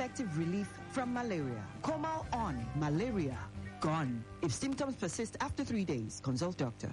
effective relief from malaria. Comal on malaria gone. If symptoms persist after three days, consult doctor.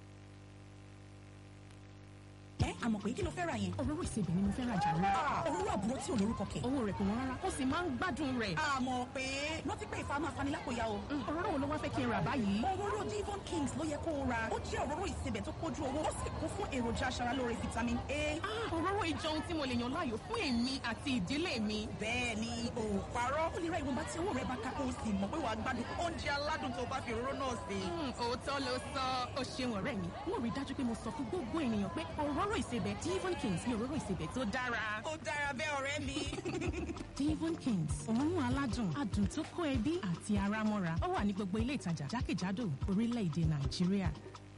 ẹ àmọ̀ pé kí ló fẹ́ ra yẹn. òróró ìsebẹ̀ ni mo fẹ́ ra jàre. òróró àbúrò tí ò lórúkọ kẹ̀. owó rẹ̀ kò wọ́n rárá ó sì máa ń gbádùn rẹ̀. àmọ̀ pé rántí pé ìfà máa fani lápòyà o. òróró wo ló wá fẹ́ kí n rà báyìí. òróró divon kings ló yẹ kó o ra. ó jẹ́ òróró ìsebẹ̀ tó pójú owó ó sì kún fún èròjà aṣaralóore vitamin a. òróró ìjọ ohun tí mo lè yàn láàyò fún èmi àti ìdílé mi. bẹ́ẹ̀ ni o ò parọ́. ó lè ra ìwọ̀nba tí owó rẹ̀ bá ká kó o sì mọ̀ pé wàá gbádùn oúnjẹ aládùn tó bá fi òróró náà sè. òótọ́ ló sọ ó ṣeun ọ̀rẹ́ mi. mo rí dájú pé mo sọ fún gbogbo ènìyàn pé òróró ìsebẹ̀ divon kings ní òróró ìsebẹ̀ tó dára. ó dára bẹ́ẹ̀ ọ̀rẹ́ mi. divon kings òórùn aládùn adùn tó kó ẹbí àti ara mọ́ra ó wà ní gbogbo ilé ìtajà jákèjádò orílẹ̀-èdè nàìjíríà.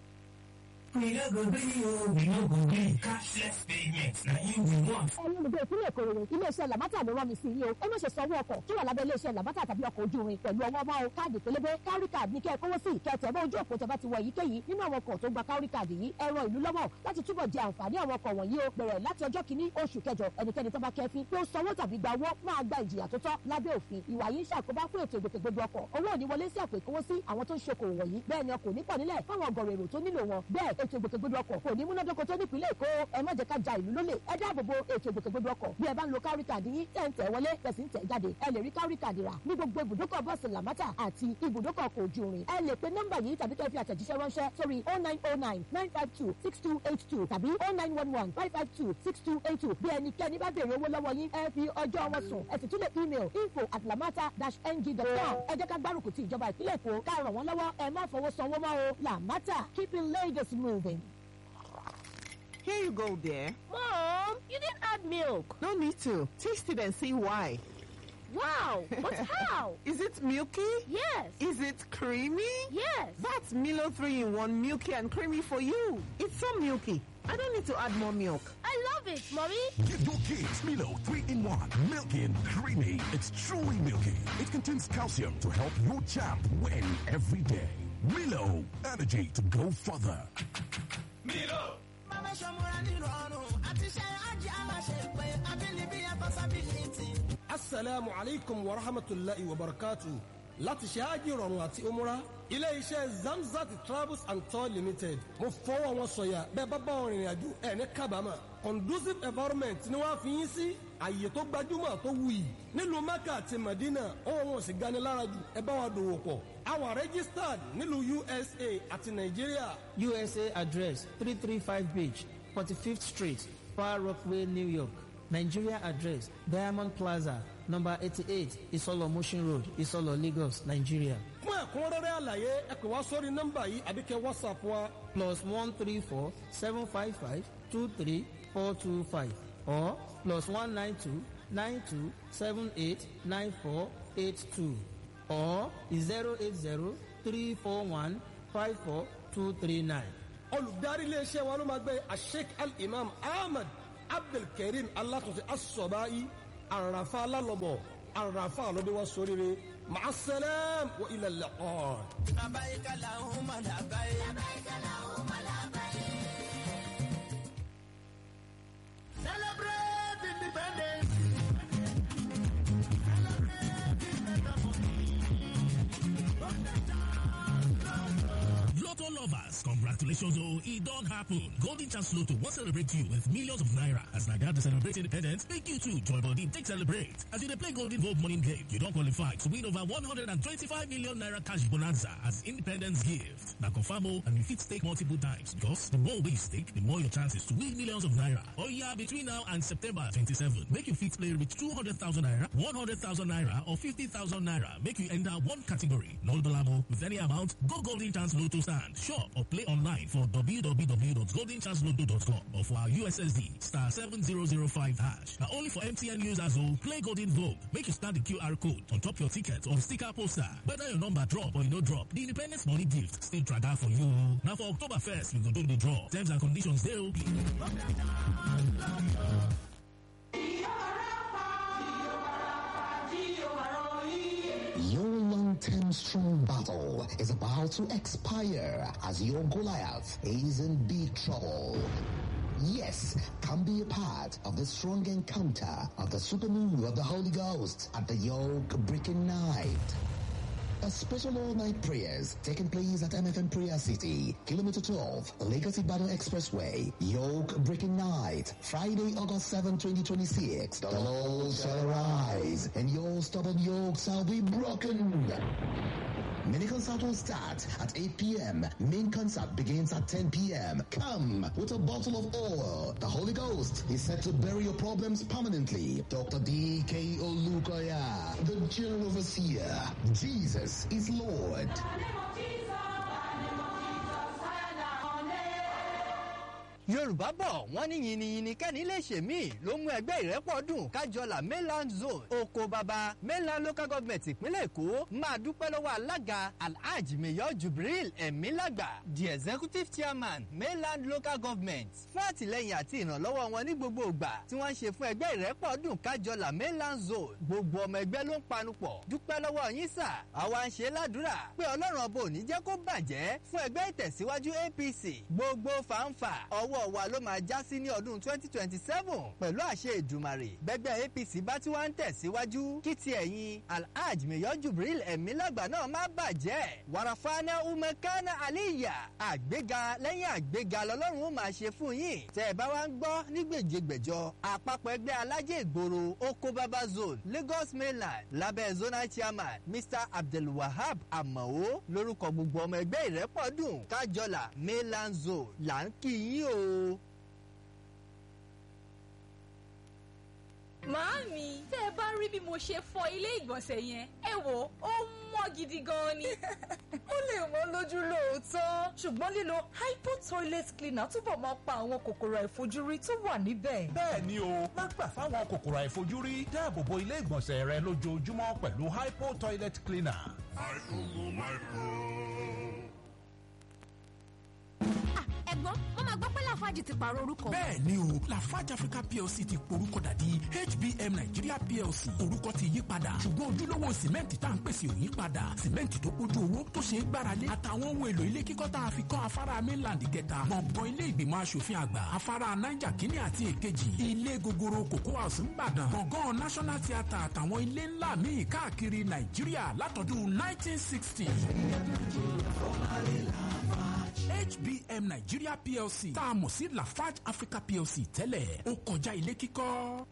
We no go gree o, we no go gree. Cashless payment na im we want. ẹ̀yin olùgbé ìpínlẹ̀ èkó rere iléeṣẹ́ làbátà ló rán mi sí yìí o ẹ má ṣe sanwó ọkọ̀ tó wà lábẹ́ iléeṣẹ́ làbátà tàbí ọkọ̀ ojú irin pẹ̀lú ọwọ́ ọmọ o káàdì pélébé kárí káàdì ní kẹ́ ẹ kówó sí ìkẹtẹ̀ mọ́ ojú òpó tẹ́fà ti wọ èyíkéyìí nínú àwọn ọkọ̀ tó gba kárí káàdì yìí ẹ ran ìlú lọ́wọ́ láti túbọ̀ jẹ àǹfààní àwọn ọkọ̀ wọ̀nyí o bẹ̀rẹ̀ láti ọjọ́ kìíní oṣù kẹjọ ẹnikẹ́ni tó bá kẹfin pé ó sanwó tàbí gba owó máa gba ìjìyà tó tọ́ lábẹ́ òfin ìwà yìí ń ṣàkóbá fún ètò ìgbòkègbodò ọkọ̀ owó ò ní wọlé sí àpò ìkówósí àwọn tó ń ṣokòwò wọ̀nyí bẹ́ẹ̀ ni ọkọ̀ ò ní pọ̀ nílẹ̀ fáwọn ọgọ̀rọ̀ èrò tó nílò wọn bẹ́ẹ̀ ètò ìgbòkègbodò ọkọ̀ kò ní múnádóko tó nípìnlẹ̀ èkó ẹ má jẹ́ ká ja ìlú lólè ẹ dáàbò bo ètò ìgbòkègbodò ọkọ̀ bí ẹ bá ń lo kárí kàdí yín tẹ̀ ń tẹ̀ wọlé tẹ̀sí ń tẹ̀ jáde ẹ lè rí kárí kàdí rà ní gbogbo ibùdókọ̀ bọ́ọ̀sì làmátà àti ibùdókọ̀ ọkọ̀ ojú irin ẹ lè pe nọ́mbà yìí tàbí kẹ́ fi àtẹ̀jíṣẹ́ ránṣẹ́ sórí oh nine oh nine nine five two six two eight two tàbí oh nine one one five five two six two eight two bí ẹnikẹ́ni bá béèrè owó lọ́wọ́ yín ẹ fi ọjọ́ wọn sùn ẹ sì tún lè email info at lamata dash ng dot com ẹ jẹ́ ká gbárùkù ti ìjọba ìpínlẹ̀ èkó ká ràn wọ́n lọ́wọ́ ẹ má fọwọ́ sanwó mọ́ o lamata keeping Lagos moving. Here you go, dear. Mom, you didn't add milk. No need to. Taste it and see why. Wow, but how? Is it milky? Yes. Is it creamy? Yes. That's Milo 3 in 1 milky and creamy for you. It's so milky. I don't need to add more milk. I love it, Mommy. Give your kids Milo 3 in 1. Milky and creamy. It's truly milky. It contains calcium to help your champ win every day. Milo, energy to go further. Milo. Mama Shamura Nirano, Atisha Aji Amashe, Abilibi Possibility. asalaamu aleykum wa rahmatulahi wa barakatu láti ṣe ájì rọrùn àti umura ilé iṣẹ́ zamzat travels and tour limited mo fọwọ́ wọn sọ̀yà bẹ́ẹ̀ bá bá wọn rìnrìn àjò ẹ̀ ní kábàámà conducive environment ni wọ́n á fi yín sí àyè tó gbajúmọ̀ tó wuyì nílùú mecca àti medina ohun wọn sì gani lára jù ẹ bá wa dòwò pọ̀ àwa registered nílùú usa àti nàìjíríà. usa address three three five beach forty fifth street far rockaway new york nigeria address diamond plaza number eighty-eight isolo motion road isolo lagos nigeria. fún ẹ̀kúnrẹ́rẹ́ àlàyé ẹ pè wá sórí nọ́mbà yìí àbí kẹ́ whatsapp wa. plus one three four seven five five two three four two five or plus one nine two nine two seven eight nine four eight two or zero eight zero three four one five four two three nine. olùdarí iléeṣẹ́ wa ló máa gbé asheik al-imam ahmed abdulkareem alatunṣe asọ̀báyí àràfà alálọ́bọ̀ àràfà lọ́dẹ wa sóríire màásẹ́lẹ̀m wọ ilẹ̀ lẹ́kọ̀ọ́. لبيك اللهم لبيك لبيك اللهم لبيك Celebrate independence. Lotto lovers, congratulations oh, it don't happen. Golden Chance Lotto will celebrate you with millions of naira. As Naga to celebrate independence, make you too join body take celebrate. As you dey play Golden Vote morning game, you don't qualify to win over 125 million naira cash bonanza as independence gift. Now confirm oh, and you fit stake multiple times because the more we stake, the more your chances to win millions of naira. Oh yeah, between now and September 27, make you fit play with 200,000 naira, 100,000 naira or 50,000 naira. Make you enter one category. No dollar with any amount. Go Golden Chance Lotto stand, shop or play online for www.goldenchancelotto.com or for our USSD star 7005 hash. Now only for MTN users who play Golden Vogue. Make you scan the QR code on top your ticket or sticker poster. Whether your number drop or you no drop, the Independence Money Gift still track out for you. Now for October 1st, we go do the draw. Terms and conditions they will be. Your long-term strong battle is about to expire as your Goliath is in big trouble. yes, come be a part of the strong encounter of the supermoon of the Holy Ghost at the Yoke Breaking Night. A special all-night prayers taking place at MFM Prayer City, Kilometer 12, Lagos Ibadan Expressway, Yoke Breaking Night, Friday, August 7, 2026. The Lord shall arise, and your stubborn yoke shall be broken. Mini concert will start at 8 p.m. Main concert begins at 10 p.m. Come with a bottle of oil. The Holy Ghost is set to bury your problems permanently. Dr. D.K. Olukoya, the General Overseer. Jesus is Lord. yorùbá bọ̀ wọ́n ní yìnyínyìnyín kẹ́ni lè ṣe mí ló mú ẹgbẹ́ ìrẹ́pọ̀ dùn kájọlà mainland zone oko baba mainland local government ìpínlẹ̀ èkó máa dúpẹ́ lọ́wọ́ alága alhaji mayor jubril emilagba the executive chairman mainland local government fún àtìlẹyìn àti ìrànlọ́wọ́ wọn ní gbogbo ìgbà tí wọ́n ń ṣe fún ẹgbẹ́ ìrẹ́pọ̀ dùn kájọlà mainland zone gbogbo ọmọ ẹgbẹ́ ló ń panupọ̀ dúpẹ́ lọ́wọ́ yín sà àwa ń ṣe ládùúrà pé ọlọ́run ọba ò ní jẹ́ kó bàjẹ́ fún ẹgbẹ́ ìtẹ̀síwájú apc gbogbo fàǹfà ọwọ́ wa ló máa já sí ní ọdún 2027 pẹ̀lú àṣẹ ìdùmarè bẹ́gbẹ́ apc bá tí wọ́n ń tẹ̀síwájú kí ti ẹ̀yin alhaj mayor jubril ẹ̀mílágbà náà má bàjẹ́ wàràfàánà umekana aliya àgbéga lẹ́yìn àgbéga lọ́lọ́run ó máa ṣe fún yín tẹ́ ẹ bá wá ń gbọ́ ní gbèjègbèjọ àpapọ̀ ẹgbẹ́ alájẹ ìgboro oko baba zone lagos mainland lábẹ́ zonal chairman mr abdulwahab amao lórúkọ gbogbo ọmọ ẹgbẹ́ ìrẹ́pọ̀dùn kájọlà mainland zone là ń kí yín o. Màámi, tẹ́ ẹ bá rí bí mo ṣe fọ ilé ìgbọ̀nsẹ̀ yẹn, ẹ wò ó mọ́ gidi gan ni. ó lè wọ́n lójú lóòótọ́ ṣùgbọ́n lílo hypo toilet cleaner túbọ̀ máa pa àwọn kòkòrò àìfojúrí tó wà níbẹ̀. bẹ́ẹ̀ ni o má gbà fáwọn kòkòrò àìfojúrí dáàbò bo ilé ìgbọ̀nsẹ̀ rẹ lójoojúmọ́ pẹ̀lú hypo toilet cleaner. ẹ̀gbọ́n wọ́n máa gbọ́ pé lafaji ti pààrọ̀ orúkọ. bẹ́ẹ̀ ni o lafarge africa plc ti porúkọ dàdí hbm nigeria plc orúkọ ti yí padà ṣùgbọ́n ojúlówó sìmẹ́ǹtì tá à ń pèsè ò yí padà sìmẹ́ǹtì tó kójú owó tó ṣe é gbáralé àtàwọn ohun èlò ilé kíkọ́ tá a fi kọ́ afárá mainland kẹta gbọ̀ngàn ilé ìgbìmọ̀ asòfin àgbà afárá niger kínní àti èkejì ilé gogoro cocoa house ńbàdàn gbọ̀ngàn national theatre àtàwọn ilé ńlá míì káàkiri nàìjíríà látọdún 1960. hbm nigeria plc tá a mọ̀ sí lafarge africa plc tẹ́lẹ̀ ó kọjá ilé kíkọ́.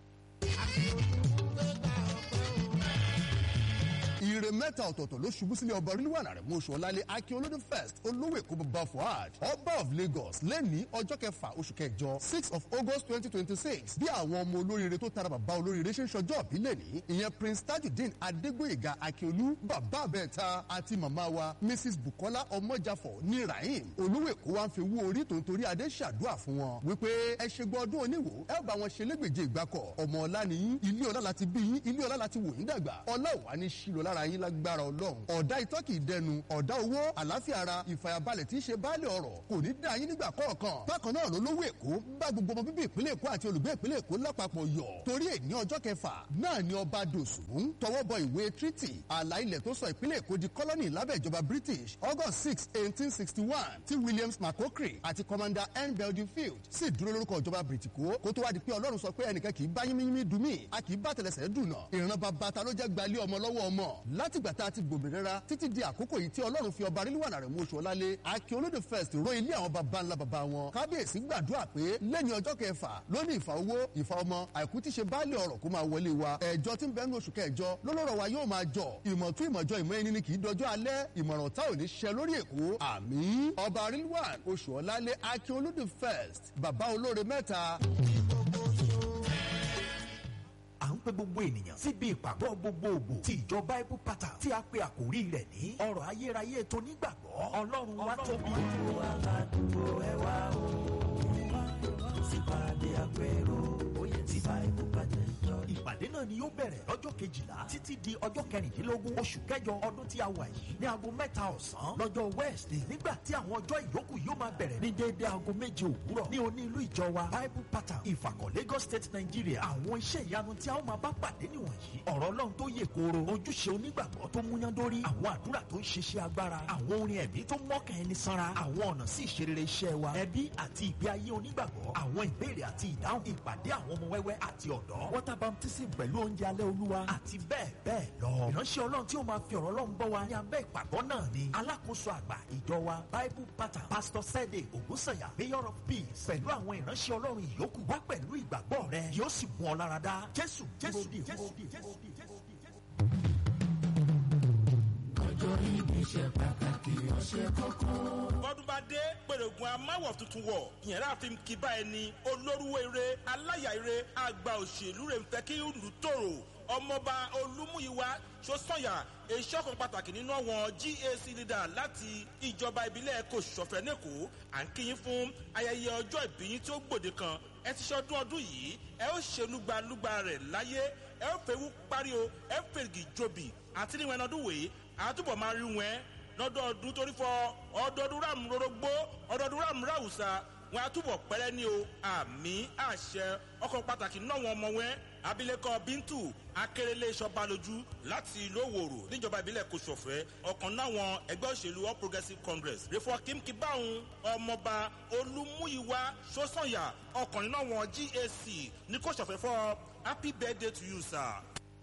ire mẹ́ta ọ̀tọ̀ọ̀tọ̀ ló ṣubú sílé ọba orílẹ̀-èdè rẹ̀ mọ́ṣọ́ ọ̀làlẹ̀ akin olódò first olówó èkó bàbá fuad ọba of lagos lẹ́ni ọjọ́ kẹfà oṣù kẹjọ six of august twenty twenty six bí àwọn ọmọ olóríire tó tara bàbá olóríire ṣe ń ṣọjọ́ bí lẹ́ni ìyẹn prince tajudeen adégbòyèga akíolú bàbá abẹ́ẹ̀ta àti màmá wa mrs bukola ọmọjàfọ̀ ní rahim olówó èkó wa ń fi wú orí tó ń torí adé ṣàdúrà fún wọn wípé ẹ ṣe gbọ́ ọdún oníwò ẹ bá wọn ṣe légbèje ìgbàkọ̀ ọmọ ọlá nìyí ilé ọlá láti bí yín ilé ọlá láti wò yín dàgbà ọlá ò wá ní ṣílò lára yín lágbára ọlọ́run ọ̀dà itọ́ kì í dẹnu ọ̀dà owó àlàáfíà ara ìfàyàbalẹ̀ tí í ṣe baálé ọ̀rọ̀ kò ní dá yín nígbà kọ̀ọ̀kan bákan náà ló lówó èkó bá gbogbo ọmọ bíbí ìpínlẹ̀ èkó àti olùgbé ìpínlẹ̀ èkó lápapọ̀ yọ̀ torí èní ọjọ́ kẹfà náà ni ọba dòsùn tọwọ́ bọ ìwé treaty àlà ilẹ̀ tó sọ ìpínlẹ̀ èkó di kọ́lọ́nì lábẹ́ ìjọba british august six eighteen sixty one tí williams mccockery àti commander n belgium field sì dúró lórúkọ ìjọba britiko kó tó wá di pé ọlọ́run sọ pé ẹnìkan kì í bá yínmíyínmí dùn mí a kì í bá tẹlẹsẹ̀ dùn náà ìran bàbá ta ló jẹ́ gbalẹ̀ ọmọ lọ́wọ́ ọmọ látìgbà tá a ti gbòmìnira títí di àkókò yìí tí ọlọ́run fi ọba ríliwànà rẹ̀ mú oṣù ọlálé akin olódò first ro ilé àwọn baba ńlá baba wọn kábíyèsí gbàdúrà pé lẹ́ni ọjọ́ kẹfà lónìí ìfà owó ìfà ọmọ àìkú tí ṣe baálé ọ̀rọ̀ kó máa wọlé wa ẹ̀jọ́ tí ń bẹ́ẹ̀ ní oṣù kẹjọ lọ́lọ́rọ̀ wa yóò máa jọ ìmọ̀tún ìmọ̀jọ ìmọ̀ ẹni ni kì í dọjọ́ alẹ́ ìmọ̀ràn tá ò ní ṣiṣẹ́ lórí èkó àmì ọba ríliwàn oṣù ọlálé akin olódò first baba olóore mẹ́ta à ń pe gbogbo ènìyàn síbi ìpàgọ́ gbogbogbò ti ìjọ bible pattern tí a pe àkórí rẹ̀ ní ọ̀rọ̀ ayérayé tó nígbàgbọ́ ọlọ́run wa tóbi. aládùúgbò ẹ wá o sípàdé àpérò oyè tí bible pattern jọ. ìpàdé náà náà ni yóò bẹ̀rẹ̀ lọ́jọ́ kejìlá títí di ọjọ́ kẹrìndínlógún oṣù kẹjọ ọdún tí a wà yìí ní aago mẹ́ta ọ̀sán lọ́jọ́ wednesday nígbà tí àwọn ọjọ́ ìyókù yóò máa bẹ̀rẹ̀ ní déédéé aago méje òwúrọ̀ ní oní ìlú ìjọ wa bible pattern ìfàkọ̀ lagos state nigeria àwọn iṣẹ́ ìyanu tí a ó máa bá pàdé nìwọ̀nyí ọ̀rọ̀ ọlọ́run tó yè kooro ojúṣe onígbàgbọ́ tó múyándórí àwọn àdúrà tó ń ṣiṣẹ́ agbára àwọn orin ẹ̀mí tó mọ́kàn ẹni sanra àwọn ọ̀nà sí ìṣerere iṣẹ́ wa ẹbí àti ìgbé ayé onígbàgbọ́ àwọn ìbéèrè àti ìdáhùn ìpàdé àwọn ọmọ wẹ́wẹ́ àti ọ̀dọ́ water baptism pẹ̀lú oúnjẹ alẹ́ olúwa àti bẹ́ẹ̀ bẹ́ẹ̀ lọ. ìránṣẹ́ ọlọ́run tí ó máa fi ọ̀rọ̀ ọlọ́run bọ́ wa ní abẹ́ ìpàgọ́ náà ni alákòóso àgbà ìjọ wa bible pattern pastor sede ogunsanya mayor of peace pẹ̀lú àwọn ìránṣẹ́ ọlọ́run ìyókù wá pẹ̀lú ìgbàgbọ́ rẹ yóò sì mú ọ lára dá jésù jésù jésù jésù ọjọ́ ìbí ṣe pàtàkì ọṣẹ kọ̀ọ̀kan. bọ́dún bá dé pèrègùn amáwọ̀ tuntun wọ̀ ìyẹn láàfin kíbá ẹni olórúwere aláyàire àgbà òṣèlú rẹ̀ ń fẹ́ kí ìlú tòrò ọmọọba olúmúyíwá sọ́sọ́yà èso kan pàtàkì nínú àwọn gac leader láti ìjọba ìbílẹ̀ kò ṣọ̀fẹ́ nẹ́kọ̀ọ́ à ń kíyìn fún ayẹyẹ ọjọ́ ìbí yín tí ó gbòde kan ẹ ti ṣọdún ọdún yìí ẹ ó ṣe lúgbalúgba rẹ̀ láyé ẹ ó fẹ́ wú parí o ẹ fèrègì jobi àti níwọ̀n ọdún wèé àtúbọ̀ máa rí wọn lọ́dọọdún torí fọ ọdọọdún ràm rorogbo ọdọọdún ràm ráwùsà wọn àtúbọ̀ pẹ́rẹ́ ní o àmì àṣẹ ọkọ̀ pàtàkì náà wọn ọmọ wọn abilékọ bíntu akérèlé ìṣọba lójú láti ìlú òwòrò níjọba ìbílẹ̀ kòsòfẹ́ ọ̀kan náwọn ẹgbẹ́ òṣèlú all progressives congress rẹ̀fọ́ kímkí báwọn ọmọọba olúmúyíwá sọ́sànyà ọkùnrin náà wọn gac ní kòsòfẹ́ fọ́ happy birthday to you sir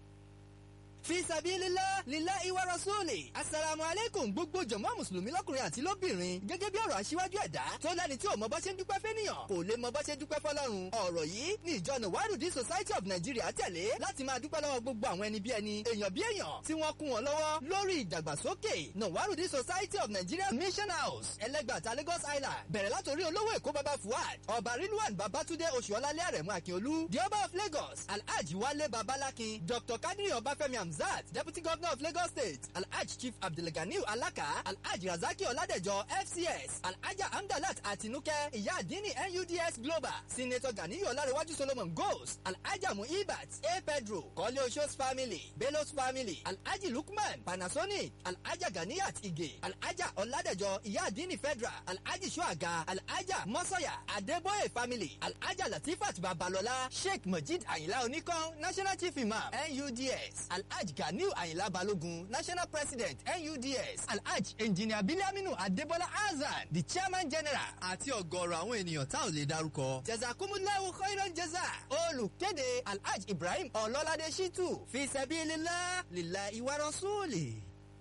fi sabilillah lillahi wa rasuli asalaamu aleykum gbogbo jọmọ mùsùlùmí lọkùnrin àti lóbìnrin gẹ́gẹ́ bí ọ̀rọ̀ aṣíwájú ẹ̀dá tó lẹ́ni tí ò mọ bá ṣe ń dúpẹ́ fẹ́nìyàn kò lè mọ bá ṣe dúpẹ́ fọlọ́run ọ̀rọ̀ yìí ní ìjọ nàwárùdí society of nigeria tẹ̀lé láti máa dúpẹ́ lọ́wọ́ gbogbo àwọn ẹni bí ẹni èèyàn bí èèyàn tí wọ́n kún wọn lọ́wọ́ lórí ìdàgbàsókè nàwárùdí society of nigeria mission house ẹlẹgbàta lagos island bẹ̀rẹ̀ látòrí olówó èkó baba fuad ọba rilwan babatunde oṣuọlálẹ àrẹ̀mú akínolú the ọba of lagos alhaji wale babalakin dr kadiri ọbáfẹ́mi hamzat deputy governor of lagos state alhaji chief abdulganiu alaka alhaji razaki ọládẹjọ fcs alhaja amdalat atinuke ìyá àdínní nuds global senator ganiyu ọlárẹwájú solomon goes alhaja muibat a pedro kọ́lé oṣooṣ family belos family alhaji lukman panasonic alhaja ganiyat ige alhaja ọládẹjọ ìyá àdínní federal alhaji suaga alhaja mọ́sọ̀yà adébóyè family alhaja latifat babalọla sheikh majid ayinla oníkan national chief imam nuds alhaji ganiu ayinla balogun national president nuds alhaji engineer biliaminu adebola azan the chairman general àti ọgọrọ àwọn ènìyàn tá ò lè darúkọ. jazakumulawo khairan jaza olùkéde alhaji ibrahim ọlọ́ládé shitu fi sẹ́bí lílá lílá ìwárọ̀ sóòlì.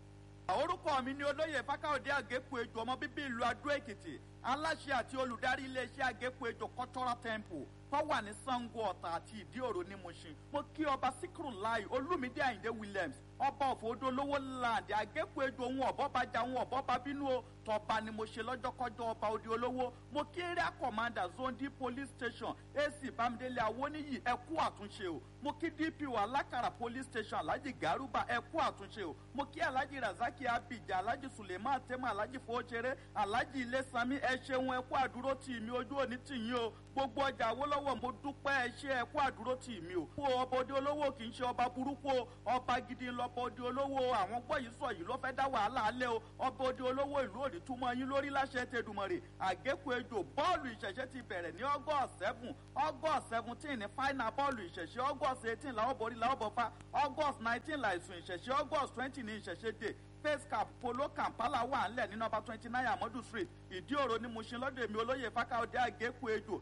orúkọ mi ni olóyè fákáòdé àgékù ejò ọmọ bíbí ìlú adó èkìtì aláṣẹ àti olùdarí iléeṣẹ́ àgékù ejò cultural temple tó wà ní sango ọ̀tà àti ìdí òro ní mushin mo kí ọba síkírù láì olúmídé àyíndé williams ọba òfòdó lówó láǹdì àgékù ejò ohun ọ̀bọ́bàjà ohun ọ̀bọ́bà bínú o tọba ni mo ṣe lọ́jọ́kọ́jọ́ ọba òde olówó mo kí area commander zone d police station ac bámidélé awóníyì ẹ kú àtúnṣe o mo kí dpo alákàrà police station alhaji garuba ẹ kú àtúnṣe o mo kí alhaji razaki abidjan alhaji suleiman tema alhaji fowóṣeré alhaji ilésàmí ẹ ṣeun ẹ kú àdúró tì mí ojú òní tì yín o gbogbo ọjà awolowo mo dúpẹ́ ẹ ṣe ẹ kú àdúró tì mí o. fún ọba òde olówó kì í ṣe ọba burúkú o ọba gidi lọba òde olówó àwọn gbọ́ yìí sọ yìí ló fẹ́ dá wàhálà alẹ́ o ọba òde olówó ìlú òní túmọ̀ yín lórí láṣẹ tẹdùmọ̀rẹ̀ àgékù ejò bọ́ọ̀lù ìṣẹ̀ṣẹ̀ ti bẹ̀rẹ̀ ní august seven august seventeen ní final bọ́ọ̀lù ìṣẹ̀ṣẹ̀ august eighteen làwọn borí làwọn bọ̀ fa august nineteen làìsùn ìṣẹ̀ṣẹ̀ august twenty ní ìṣẹ̀ṣẹ̀ dé face cap polo kampala wà ńlẹ̀ ní nọmba twenty nine amadu street ìdí òro ni mo ṣe lọ́dọ̀ èmi olóyè fákáọ̀dé àgékù ejò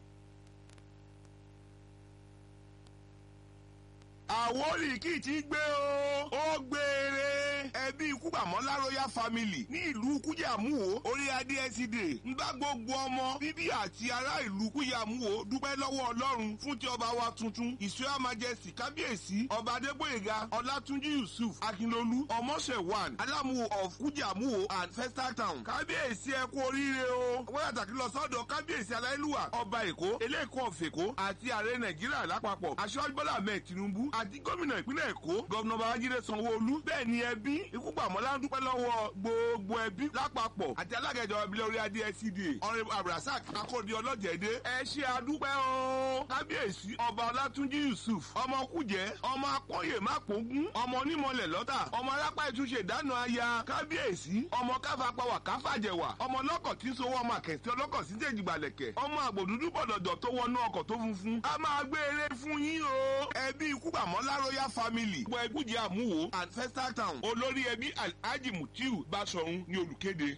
àwórì kì í ti gbé o ó gbére ẹbí kúgbàmọ́lá royal family ní ìlú kújàmúwo orí adé ẹsídè ń bá gbogbo ọmọ bíbí àti ará ìlú kújàmúwo dúpẹ́ lọ́wọ́ ọlọ́run fún ti ọba wa tuntun ìṣúra majesty kábíyèsí ọba adégbòyèga ọlátúnjí yusuf akínlolú ọmọṣẹ̀wàn alámúwo of kújàmúwo and festa town kábíyèsí ẹ kú oríire o wọ́n yàtàkì lọ sọ́dọ̀ kábíyèsí aláìlúwà ọba èkó eléèkó ọ̀fẹ̀kó àti ààrẹ nàìjíríà lápapọ̀ aṣọ́jú bọ́lá ahmed tinubu àti gómìnà ìpínlẹ̀ èkó gọ́vnà babájídé sanwó-olú bẹ́ẹ̀ ni ẹbí ikú gbàmọ́lá ń dúpẹ́ lọ́wọ́ gbogbo ẹbí lápapọ̀ àti alága ìjọba ìbílẹ̀ orí adé scda ọ̀rẹ́ abdulrasaq akóde ọlọ́jẹ̀dẹ́ ẹ ṣe àdúpẹ́ o kábíyèsí ọba ọlátúnjí yusuf ọmọ kújẹ́ ọmọ akọ́yè mápógún ọmọ onímọ̀lẹ̀ lọ́tà ọmọ arápá ìtúnṣe ìdáná aya kábíyèsí ọmọ káfapáwà káfàjẹwà ọmọ ọlọ́kọ̀ tí ń sowó ọmọ àkẹ́sí ọlọ́kọ̀ sí jèjìgbàlẹ̀kẹ̀ ọmọ àgbòdúdú bọ̀dọ̀dọ̀ tó wọnú ọkọ̀ tó funfun a máa gbé eré fún yín o ẹbí ikú gbàmọ́lá royal family gbọ́ ẹgúnjẹ àmúwò and festal town olórí ẹbí alhaji mutiu basọ̀run ní olùkéde.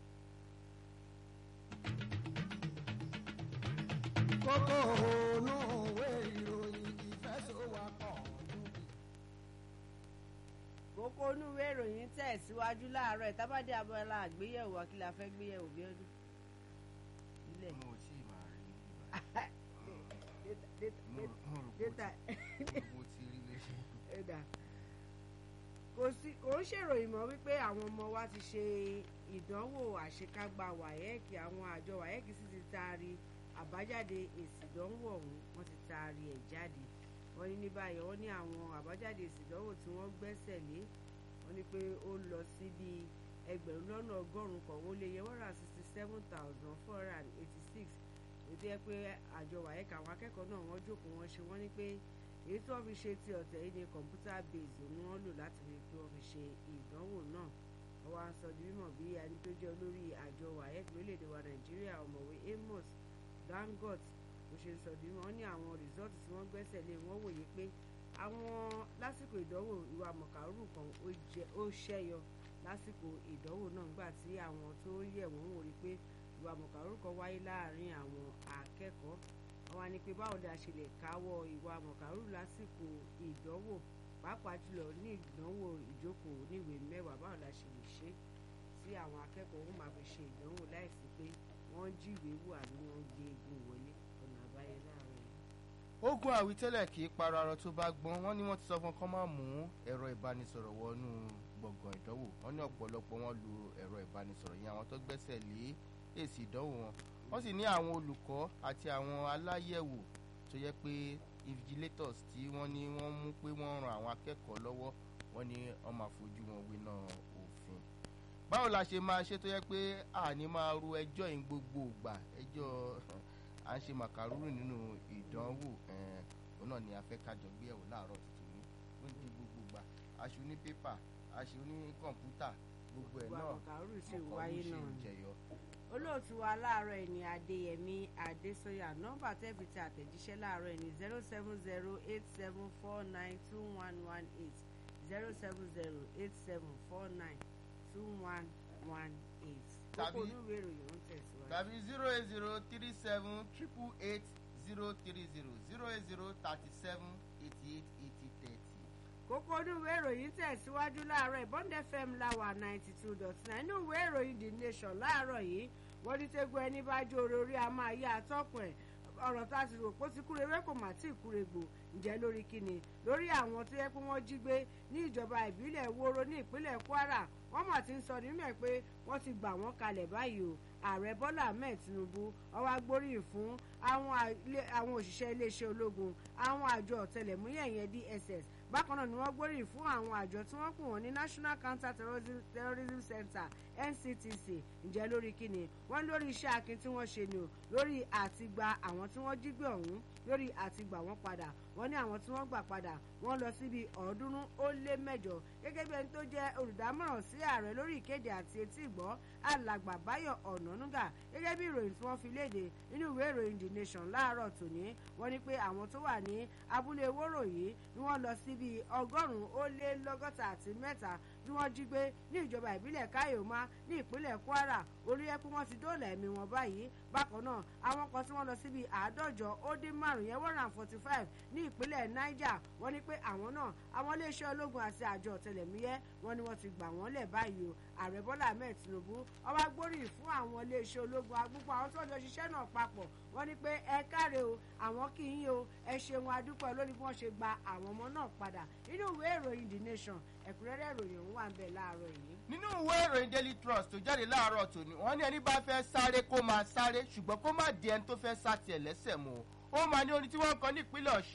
kókó ònú òwe ìròyìn ìfẹsọ̀wọ́pọ̀ kókó onúwé ìròyìn tẹ̀síwájú láàárọ̀ ìtábàdé abọ́lá àgbéyẹ̀wò akílà fẹ́ gbéyẹ̀wò bí ọdún. ilé mo ò tí ì máa rí data mo ti rí léṣe. ẹ̀dà kò sí kò ń ṣèròyìn mọ́ wípé àwọn ọmọ wa ti ṣe ìdánwò àṣekágbá wáyẹ́ẹ̀kì àwọn àjọ wáyẹ́ẹ̀kì sì ti taari àbájáde èsì ìdánwò ọ̀hún wọ́n ti taari ẹ̀ jáde wọ́n ní ní báyìí wọ́n ní àwọn àbájáde èsì ìdánwò tí wọ́n gbẹ́sẹ̀ lé wọ́n ní pé ó lọ sí bí ẹgbẹ̀rún lọ́nà ọgọ́rùn-ún kan ó lé yẹ one hundred sixty seven thousand four hundred and eighty six ètò ẹ pé àjọ wáyẹ́ẹ̀kì àwọn akẹ́kọ̀ọ́ náà wọ́n jókòó wọ́n ṣe wọ́n ní pé èyí tí wọ́n fi ṣe ti ọ̀tẹ̀ yìí ni computer base ni wọ́n lò láti rí i pé wọ́n fi ṣe ìdánwò náà wọ́n wá sọ di mímọ̀ bí ẹni tó jẹ́ olórí àjọ wáyẹ́ẹ̀kì lórílẹ̀‐èdè wa nàìjíríà ọ̀mọ̀wé amos dangot bó ṣe sọ di mímọ̀ wọ́n ní àwọn rìsọ́ọ̀tì tí wọ́n gbẹ́sẹ̀ lé wọ́n wòye pé àwọn lásìkò ìdánwò ìwà mọ̀kàrú kan ó ṣẹ́yọ lásìkò ìdánwò náà nígbà tí àwọn tó yẹ̀ wọ́n wò rí pé ìwà mọ̀kàrú kan wáyé láàárín àwọn akẹ́kọ̀ọ́ wọ́n wá ní pé báwo ni a ṣe lè káwọ́ ìwà mọ̀kàrú lásìkò ìdánwò pàápàá jùlọ ní ìdánwò ìjókòó níwèé mẹ́wàá báwo la ṣe lè ṣe tí àwọn akẹ́kọ̀ọ́ wọn máa fi ṣe ìdánwò láìsí pé wọ́n jíwèé wò àbí wọ́n gbé egun wọlé ọ̀nà àbáyọ láàárọ̀ yìí. ogun àwítẹ́lẹ̀ kì í parọ́ arọ tó bá gbọ́n wọ́n ní wọ́n ti sọ fún kọ́ máa mú ẹ̀rọ ìbánisọ̀rọ̀ wọnú gbọ̀ngàn ìdánwò wọ́n ní ọ̀pọ̀lọpọ̀ wọn lu ẹ̀rọ ìbánisọ̀rọ̀ yẹn àwọn tó gbẹ́sẹ̀ lé èsì ìdánwò wọn wọ́n sì ní àwọn olùkọ́ àti àwọn aláyẹ̀wò tó yẹ pé invigilators tí wọ́n ní wọ́n mú pé wọ́n ran àwọn akẹ́kọ̀ọ́ lọ́wọ́ wọ́n ní wọ́n máa fojú wọn winá òfin. báwo la ṣe máa ṣe tó yẹ pé àní máa ru ẹjọ́ yìí gbogbo ìgbà ẹjọ́ à ń ṣe màkàrúrù nínú ìdánwò òun náà ni a fẹ́ kájọ gbé ẹ̀wò láàárọ̀ tuntun ní ó di gbogbo ìgbà aṣọ ní pépà aṣọ ní kọ̀ǹpútà gbogbo ẹ̀ náà mọ̀kàrúrù sì wáyé náà ń jẹyọ olóòtú wa láàárọ̀ ẹni adéyẹmí adésọyà nọ́mbà tẹ́ẹ̀fì tí àtẹ̀jíṣẹ́ láàárọ̀ ẹni zero seven zero eight seven four nine two one one eight zero seven zero eight seven four nine two one one eight. Tàbí- kókó olúwe ìròyìn ń tẹ̀síwájú. tàbí zero eight zero three seven triple eight zero three zero zero eight zero thirty seven eighty eight eighty thirty. kókó olúwe ìròyìn tẹ̀síwájú láàárọ̀ ìbọn fm láwà ninety two dot nine inú ìwé ìròyìn the nation láàárọ̀ yìí wọ́n ní tẹ́gun ẹni bá jó orí a máa yá atọ́kùn ẹ̀ ọ̀rọ̀ tá a ti rò pé ó ti kúrewé kò má tí ì kúregbò ǹjẹ́ lórí kíni lórí àwọn tó yẹ pé wọ́n jí gbé ní ìjọba ìbílẹ̀ woro ní ìpínlẹ̀ kwara wọ́n mà ti ń sọ nínú ẹ̀ pé wọ́n ti gbà wọ́n kalẹ̀ báyìí o ààrẹ bọ́lá ahmed tinubu ọwọ́ agbóríyìn fún àwọn àlè- àwọn òṣìṣẹ́ iléeṣẹ́ ológun àwọn àjọ ọ̀tẹlẹ̀múyẹ̀ yẹn dss bákan náà ni wọ́n gbóríyìn fún àwọn àjọ tí wọ́n pè wọ́n ní national counter terrorism, terrorism center nctc ǹjẹ́ lórí kíni wọ́n lórí iṣẹ́ akin tí wọ́n ṣe ni o lórí àtìgbà àwọn tí wọ́n jí gbé ọ̀hún lórí àtìgbà wọ́n padà wọ́n ní àwọn tí wọ́n gbà padà wọ́n lọ síbi ọ̀ọ́dúnrún ó lé mẹ́jọ gẹ́gẹ́ bí ẹni tó jẹ́ olùdámọ̀ràn sí ààrẹ lórí ìkéde àti etí ìgbọ́ alàgbà báyọ̀ ọ̀nànúgà gẹ́gẹ́ bí ìròyìn tí wọ́n fi léde nínú ìwé ìròyìn the nation láàárọ̀ tòní wọ́n ní pé àwọn tó wà ní abúlé wóró yìí ni wọ́n lọ síbi ọgọ́rùn-ún ó lé lọ́gọ́ta àti mẹ́ta tí wọ́n jí gbé ní ìjọba ìbílẹ̀ káyọ̀má ní ìpínlẹ̀ kwara orí ẹkún wọn ti dóòlà ẹ̀mí wọn báyìí bákan náà àwọn kan tí wọ́n lọ síbi àádọ́jọ ó dín márùn yẹn one hundred and forty five ní ìpínlẹ̀ niger wọ́n ní pé àwọn náà àwọn iléeṣẹ́ ológun àti àjọ ọ̀tẹlẹ̀múyẹ́ wọ́n ní wọ́n ti gbà wọ́n lẹ̀ báyìí o ààrẹ bọ́lá ahmed tinubu ọba gbóríyìn fún àwọn iléeṣẹ́ ológun agbúgbò àwọn tó ń jọ ṣiṣẹ́ náà papọ̀ wọ́n ní pé ẹ káre o àwọn kì í yín o ẹ ṣeun adúpẹ́ lórí bí wọ́n ṣe gba àwọn ọmọ náà padà nínú ìwé ìròyìn the nation ẹ̀kúnrẹ́rẹ́ ìròyìn òun wà ń bẹ̀ láàárọ̀ yìí. nínú ìwé ìròyìn daily trust tó jáde láàárọ̀ tòní wọ́n ní ẹni bá fẹ́ sáré kó máa sáré ṣùgbọ́n kó má di ẹni tó fẹ́ sá tiẹ̀ lẹ́sẹ̀ mọ́ ó máa ní orin tí wọ́n kọ ní ìpínlẹ̀ ọ̀ṣun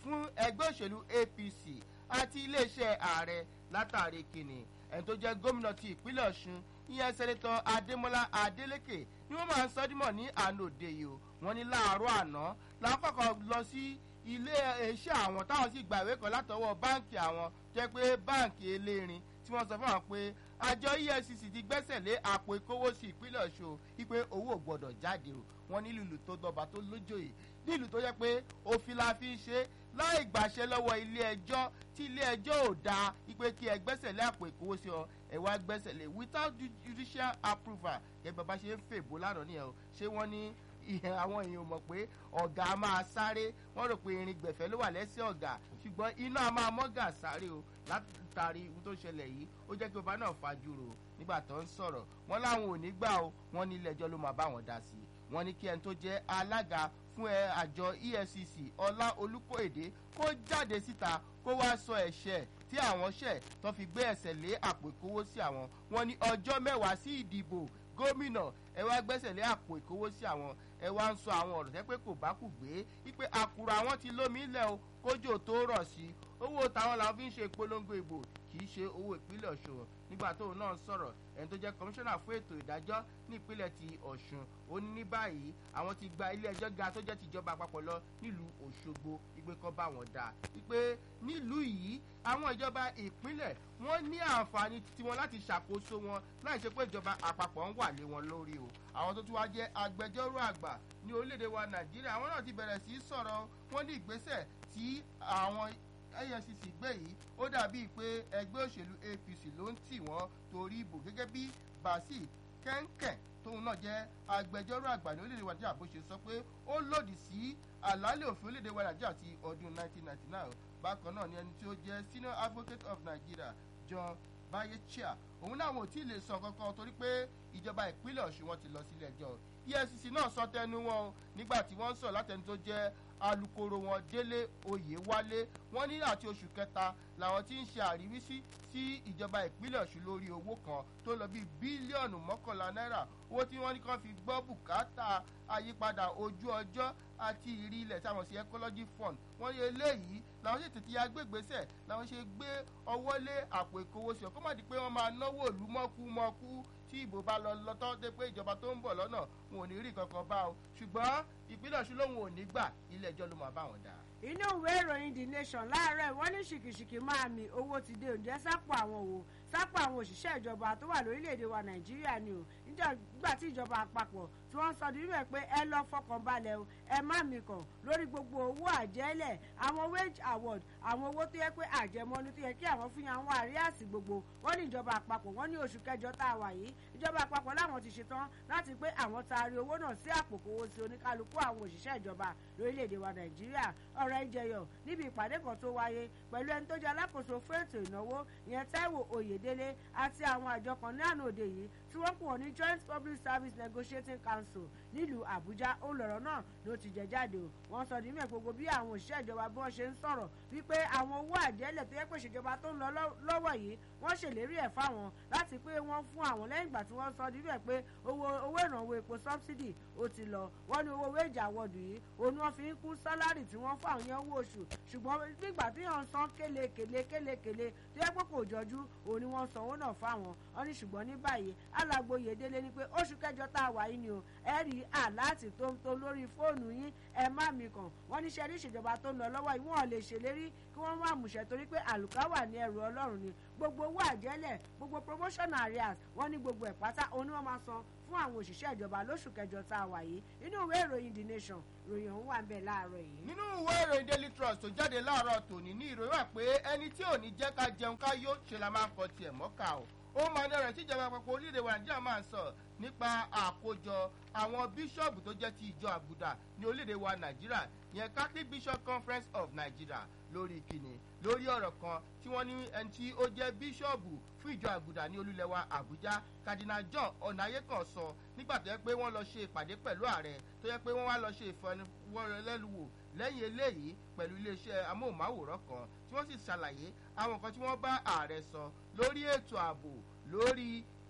fún ẹgbẹ́ òṣèlú apc àti iléeṣẹ́ ààrẹ látàrí kìnnì ẹni tó jẹ́ gómìnà ti ìpínlẹ̀ ọ̀ṣun ìyẹn sẹ́nẹ́tọ̀ adémọ́lá adélèké ni wọ́n máa ń sọ́dímọ̀ ní àná òde yìí o wọ́n ní láàárọ̀ àná lákọ̀ọ́kọ́ lọ sí ilé iṣẹ́ àwọn táwọn sì gba ìwé kan látọwọ́ báǹkì àwọn jẹ́ pé báǹkì elérin tí wọ́n sọ fún àwọn pé àjọ efcc ti gbẹ́sẹ̀ lé àpò ìkówósì ìpínlẹ̀ ọ̀ṣun wípé owó ò gbọ́dọ̀ jáde o wọ́n ní lílù tó dọba tó lójòyè nílùú tó yẹ pé òfin la fi ń ṣe láì gbàṣẹ lọ́wọ́ ilé ẹjọ́ tí ilé ẹjọ́ ò dáa wípé kí ẹ gbẹ́sẹ̀ lé àpò ìkówósì ọ ẹ wá gbẹ́sẹ̀ lé without judicial approval gẹ́gẹ́ bàbá ṣe ń fèbó lánàá nìyẹn o ṣé wọ́n ní ìhẹ́ àwọn èèyàn mọ̀ pé ọ̀gá máa sáré wọ́n rò pé irin gbẹ̀fẹ́ ló wà lẹ́sẹ̀ ọ̀gá ṣùgbọ́n iná máa mọ́gà sáré o látàrí ohun tó ṣẹlẹ̀ yìí ó jẹ́ kí ọba náà fajúro nígbà tó ń sọ̀rọ̀ wọ́n láwọn ò ní gbà o wọ́n ní ilé ẹjọ́ ló máa bá wọn dá sí i wọ́n ní kí ẹni tó jẹ́ alága fún ẹ àjọ efcc ọlá olùkóèdè kó jáde síta kó wá sọ ẹ̀ṣẹ̀ tí àwọn ṣẹ̀ tó fi gbé ẹsẹ̀ lé àpò ìkówó sí àwọn wọn ní ọjọ́ mẹ́wàá sí ìdìbò gómìnà ẹ wá gbẹ́sẹ̀ lé àpò ìkówó sí àwọn ẹ wá ń sọ àwọn ọ̀rọ̀ tẹ́ pé kò bá kù gbé wípé àkùrọ̀ àwọn ti lómi ilẹ̀ o kójò tó rọ̀ sí owó táwọn làwọn fi ń ṣe ìpolongo ìbò kì í ṣe owó ìpínlẹ̀ ọ̀ṣun nígbà tóun náà ń sọ̀rọ̀ ẹni tó jẹ́ kọmíṣánná fún ètò ìdájọ́ ní ìpínlẹ̀ ti ọ̀ṣun ó ní ní báyìí àwọn ti gba ilé ẹjọ́ ga tó jẹ́ tìjọba àpapọ̀ lọ nílùú òṣogbo ìgbé kan bá wọn dà wípé nílùú yìí àwọn ìjọba ìpínlẹ̀ wọ́n ní àǹfààní tiwọn láti ṣàkóso wọn láì ṣe pé ìjọba àpapọ̀ ń wà lé wọn lórí o àwọn tó tún wá jẹ́ agbẹjọ́rò àgbà ní orílẹ̀-èdè wa nàìjíríà àwọn náà ti bẹ̀rẹ̀ sí í sọ̀rọ̀ wọn ní ìgbésẹ̀ tí àwọn efcc gbé yìí ó dàbíi pé ẹgbẹ́ òṣèlú apc ló ń tì wọ́n torí ìbò gẹ́gẹ́ bí basil kẹ́ńkẹ́ tóun náà jẹ́ agbẹjọ́rò àgbà ní orílẹ̀-èdè wa nàìjíríà bó ṣe sọ pé ó lòdì sí àlàálẹ̀ òfin orílẹ̀-èdè wa nàìjíríà ti ọdún 1999 bákan náà ni ẹni tí ó jẹ́ senior advocate of nigeria john bayechia òun náà wọn ò tí ì lè sọ kankan torí pé ìjọba ìpínlẹ̀ ọ̀ṣun wọn ti lọ sílé ẹjọ́ efcc náà sọ tẹnu wọn o nígbà tí wọ́n sọ látẹni tó jẹ́ alūkkóró wọn délé oyèwálé wọn ní àti oṣù kẹta làwọn ti ń ṣe àríwísí sí ìjọba ìpínlẹ̀ ọ̀ṣun lórí owó kan tó lọ bíi bílíọ̀nù mọ́kànlá náírà owó tí wọ́n ní kàn fi gbọ́ bùkátà àyípadà ojú ọjọ́ àti ìrí ilẹ̀ tí àwọn sí ecology fund wọ́n ní eléyìí làwọn ṣe tètè ya gbégbèsè làwọn ṣe gbé ọwọ́ lé àpò ìkówósì ọ̀kọ́ má di pé wọ́n máa náwó ìlú mọ́kúmọ́kú tí ìbò bá lọ lọ́tọ́ dé pé ìjọba tó ń bọ̀ lọ́nà wọn ò ní rí kankan bá o ṣùgbọ́n ìpínlẹ̀ ọ̀ṣun lòun ò ní gbà ilé ẹjọ́ ló máa bá wọn dà. inú ìwé ìròyìn the nation láàárọ̀ wọ́n ní ṣìkìṣìkì máa mi owó ti dé òǹjẹ́ sápò àwọn òwò sápò àwọn òṣìṣẹ́ ìjọba tó wà lórílẹ̀‐èdè wa nàìjíríà ni o nígbà tí ìjọba àpapọ̀ tí wọ́n sọ nínú ẹ̀ pé ẹ lọ fọkàn balẹ̀ o ẹ má mi kàn lórí gbogbo owó àjẹ́lẹ̀ àwọn wage award àwọn owó tó yẹ pé àjẹmọ́nú tó yẹ kí àwọn fún yàn wọ́n àríyàsí gbogbo wọ́n ní ìjọba àpapọ̀ wọ́n ní oṣù kẹjọ tá a wà yìí ìjọba àpapọ̀ láwọn ti ṣetán láti pé àwọn taari owó náà sí àpò kówó sí oníkálukú àwọn òṣìṣẹ́ ìjọba lórílẹ̀‐èdè wa nàìjíríà ọ̀rọ̀ ìjẹyọ̀ níbi ìpàdé kan tó wáyé pẹ̀lú ẹni tó jẹ́ alákòóso fún ètò ìnáwó ìyẹn taiwo oyèdélé àti àwọn àjọ kan ní àná òde yìí tí wọ́n pọ̀ ní joint public service negotiating council nílùú àbújá ó lọ̀rọ̀ náà ló ti jẹ jáde o wọ́n sọ nímọ̀ gbogbo bí àwọn òṣìṣẹ́ ìjọba bí wọ́n ṣe ń sọ̀rọ̀ wípé àwọn owó àjẹ́lẹ̀ tó yẹ pé ìṣèjọba tó ń lọ lọ́wọ́ yìí wọ́n ṣèlérí ẹ̀ fáwọn láti pé wọ́n fún àwọn lẹ́yìn ìgbà tí wọ́n sọ níbẹ̀ pé owó owó ìrànwọ́ epo subsidy ó ti lọ wọ́n ní owó wéèjì àwọ̀dù yìí òun ni wọ́n fi ń kún sálárì tí wọ́n fún àwọn yẹn owó oṣù ṣùgbọ́n nígbà tí wọ́n san kélekèle kélekèle tó yẹ pé kò jọjú òun ni wọ́n san owó náà fáwọn wọ́n ní ṣùgbọ́n ní báyìí alàgbo yèdélé ni pé oṣù kẹjọ tá a wà yìí ni o ẹ rí àláàtì tó ń tó lórí fóònù yín ẹ má mi kàn wọ́n ní sẹ́rí ìṣèjọba tó ń lọ lọ́wọ́ yìí wọ́n lè ṣèlérí kí wọ́n má múṣẹ torí pé àlùkà wà ní ẹrù ọlọ́run ni gbogbo owó àjẹlẹ̀ gbogbo promotion areas wọ́n ní gbogbo ẹ̀ pátá òun ni wọ́n máa san fún àwọn òṣìṣẹ́ ìjọba lóṣù kẹjọ tá a wà yìí nínú ìwé ìròyìn the nation ìròyìn ọ̀hún wà ń bẹ̀ láàárọ̀ yìí. nínú ìwé ìròyìn daily trust tó jáde láàárọ̀ tòní ní ìròyìn wà pé ẹni tí ò ní jẹ́ ká jẹun ká yó ṣe la máa ń kọ tiẹ̀ mọ́ka o ó máa dára tíjọba àpapọ̀ orílẹ̀-èdè wa nàìjíríà máa ń sọ nípa àkójọ àwọn bíṣọ̀bù tó jẹ́ ti ìjọ àbùdá ní orílẹ̀-èdè wa nàìjíríà yẹn catholic bishop conference of nigeria lórí ìkíni lórí ọ̀rọ̀ kan tí wọ́n ní ẹni tí ó jẹ́ bíṣọ̀bù fún ìjọ àgùdà ní olúlẹ̀wà àbújá cardinal john ọ̀nàyẹ́kàn sọ nígbà tó yẹ pé wọ́n lọ ṣe ìpàdé pẹ̀lú ààrẹ tó yẹ pé wọ́n wá lọ ṣe ìfọwọ́rẹ́lẹ́luwò lẹ́yìn eléyìí pẹ̀lú iléeṣẹ́ amóhùnmáwòrán kan tí wọ́n sì ṣàlàyé àwọn nǹkan tí wọ́n bá ààrẹ sọ lórí ètò ààbò lórí